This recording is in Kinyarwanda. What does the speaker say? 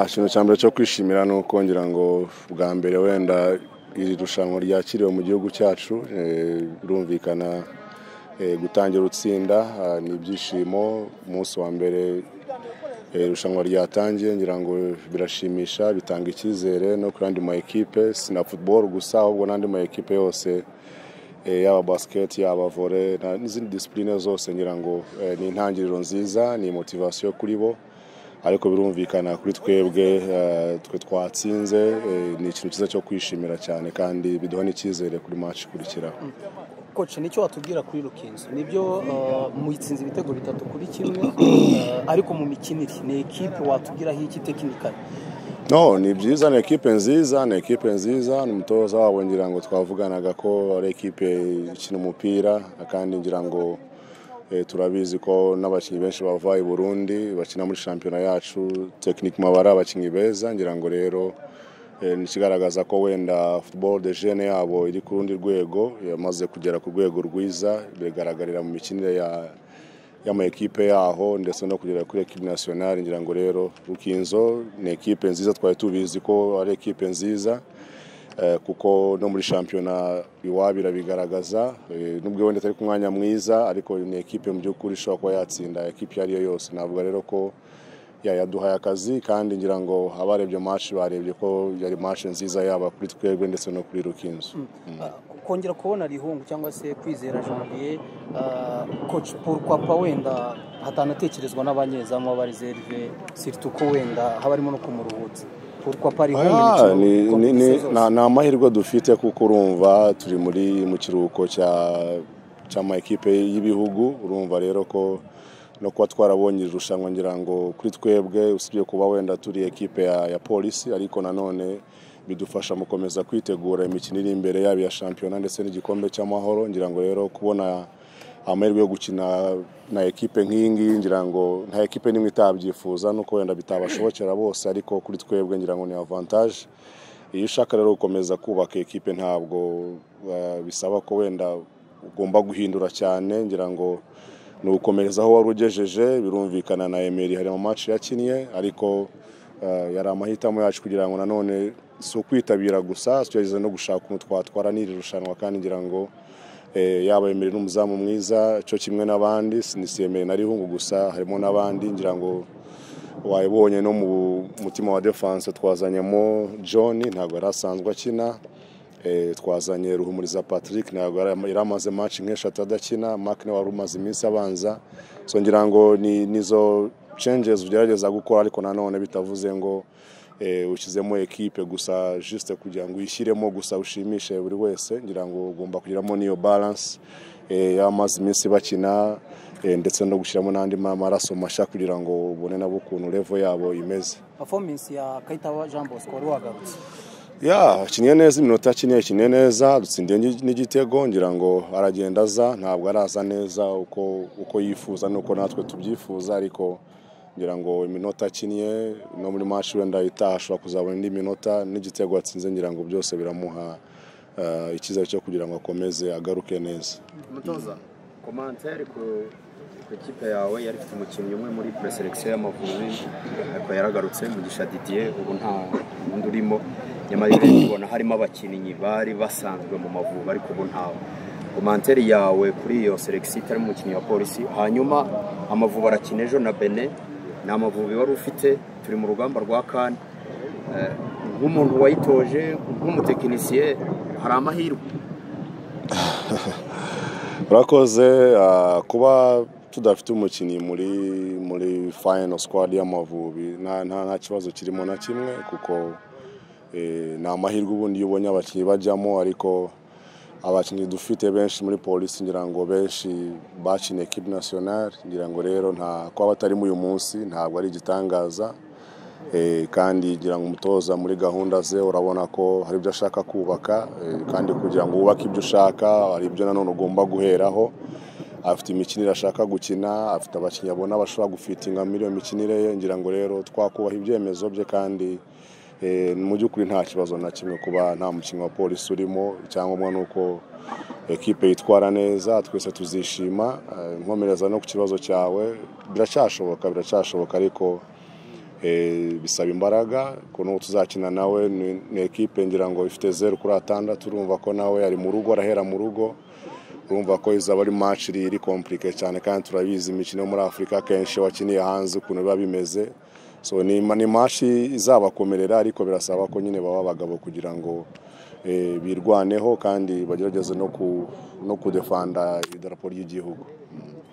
ikintu cya mbere cyo kwishimira ni ukongera ngo bwa mbere wenda iri rushanwa ryakiriwe mu gihugu cyacu birumvikana gutangira utsinda ni ibyishimo umunsi wa mbere irushanwa ryatangiye ngira ngo birashimisha bitanga icyizere no ku yandi ma ekipe na football gusa ahubwo n'andi ma ekipe yose yaba basiketi yaba vore n'izindi disipurine zose ngira ngo ni intangiriro nziza ni motivasiyo kuri bo ariko birumvikana kuri twebwe twe twatsinze ni ikintu cyiza cyo kwishimira cyane kandi biduha n'icyizere kuri match ikurikiraho koci nicyo watubwira kuri rukinzo nibyo mwitsinze ibitego bitatu kuri kimwe ariko mu mikinire ni ekipe watubwiraho iki tekinikari no ni byiza ni ekipe nziza ni ekipe nziza ni umutoza wabo ngira ngo twavuganaga ko ari ekipe ikina umupira kandi ngira ngo turabizi ko n'abakinnyi benshi bava i burundi bakina muri shampiyona yacu tekinike mabara abakinnyi beza ngira ngo rero ni ikigaragaza ko wenda football de jene yabo iri ku rundi rwego yamaze kugera ku rwego rwiza bigaragarira mu mikinire ya y'ama ekipe yaho ndetse no kugera kuri ekipe nationale ngira ngo rero rukinzo ni ekipe nziza twari tubizi ko ari ekipe nziza kuko no muri shampiyona iwabo irabigaragaza nubwo wenda atari ku mwanya mwiza ariko ni ekipe mu by'ukuri ishobora kuba yatsinda ekipe iyo ari yo yose navuga rero ko yaduhaye akazi kandi ngira ngo abarebye maci barebye ko yari maci nziza yaba kuri twebwe ndetse no kuri rukinzo kongera kubona rihungu cyangwa se kwizera janvier koci papa wenda hatanatekerezwa n'abanyezamu b'abarizerive siritu ko wenda haba harimo no kumuruhutsa ni amahirwe dufite kuko urumva turi muri mu kiruhuko cy'ama ekipe y'ibihugu urumva rero ko no kuba twarabonye irushanwa ngira ngo kuri twebwe usibye kuba wenda turi ekipe ya polisi ariko nanone bidufasha mu gukomeza kwitegura imikino iri imbere yaba iya shampiyona ndetse n'igikombe cy'amahoro ngira ngo rero kubona amahirwe yo gukina na ekipe nk'iyi ngiyi ngira ngo nta ekipe n'imwe itabyifuza nuko wenda bitabashobokera bose ariko kuri twebwe ngira ngo ni avantaje iyo ushaka rero gukomeza kubaka ekipe ntabwo bisaba ko wenda ugomba guhindura cyane ngira ngo ni ugukomereza aho wari ugejeje birumvikana na emeri hari mu maci yakinnye ariko yari amahitamo yacu kugira ngo nanone si ukwitabira gusa tugerageza no gushaka ukuntu twatwara n'iri rushanwa kandi ngira ngo yaba emeri n'umuzamu mwiza cyo kimwe n'abandi si emeri na rihungu gusa harimo n'abandi ngira ngo wayibonye no mu mutima wa defanse twazanyemo john ntabwo yari asanzwe akina twazanye ruhumuriza patrick ntabwo yari amaze match nk'eshatu adakina mark nawe wari umaze iminsi abanza so ngira ngo nizo changes ugerageza gukora ariko nanone bitavuze ngo ushyizemo ekipe gusa juste kugira ngo uyishyiremo gusa ushimishe buri wese ngira ngo ugomba kugiramo n'iyo balance y'amazi iminsi bakina ndetse no gushyiramo n'andi maraso mashya kugira ngo ubone nabo ukuntu revo yabo imeze performance ya kayitaba jean bosco wari wagarutse ya akiniye neza iminota akiniye akiniye neza dutsindiye n'igitego ngira ngo aragenda aza ntabwo araza neza uko yifuza nuko natwe tubyifuza ariko ngira ngo iminota akiniye no muri maci wenda itaha ashobora kuzabona indi minota n'igitego atsinze ngira ngo byose biramuha icyizere cyo kugira ngo akomeze agaruke neza umutoza komantere ku ikipe yawe yari ifite umukinnyi umwe muri pureselekisiyo y'amavubi ariko yaragarutse mugisha didiye ubu nta wundi urimo nyamara iyo ubona harimo abakinnyi bari basanzwe mu mavubi ariko ubu ntawe komanteri yawe kuri iyo selekisiyo itari umukinnyi wa polisi hanyuma amavubi arakina ejo na bene ni amavubi wari ufite turi mu rugamba rwa kane nk'umuntu wayitoje nk'umutekinisiye hari amahirwe urakoze kuba tudafite umukinnyi muri muri fayino sikwadi y'amavubi nta kibazo kirimo na kimwe kuko ni amahirwe ubundi iyo ubonye abakinnyi bajyamo ariko abakinnyi dufite benshi muri polisi ngira ngo benshi bakiniye ekipi nasiyonari ngira ngo rero nta kuba batarimo uyu munsi ntabwo ari igitangaza kandi ngira ngo umutoza muri gahunda ze urabona ko hari ibyo ashaka kubaka kandi kugira ngo wubake ibyo ushaka hari ibyo nanone ugomba guheraho afite imikinire ashaka gukina afite abakinnyi abona bashobora gufitinga muri iyo mikinire ye ngira ngo rero twakubaha ibyemezo bye kandi mu by'ukuri nta kibazo na kimwe kuba nta mukinnyi wa polisi urimo icyangombwa ni uko ekipe yitwara neza twese tuzishima nkomereza no ku kibazo cyawe biracyashoboka biracyashoboka ariko Eh, bisaba imbaraga ukuntu uwo tuzakina nawe ni ni ekipe ngira ngo ifite zeru kuri atandatu urumva ko nawe ari mu rugo arahera mu rugo urumva ko izaba ari match iri iri komplike cyane kandi turabizi imikino yo muri afurika akenshi wakiniye hanze ukuntu biba bimeze so ni ma- ni match izabakomerera ariko birasaba ko nyine baba abagabo kugira ngo eh, birwaneho kandi bagerageze no ku no kudefanda idarapo ry'igihugu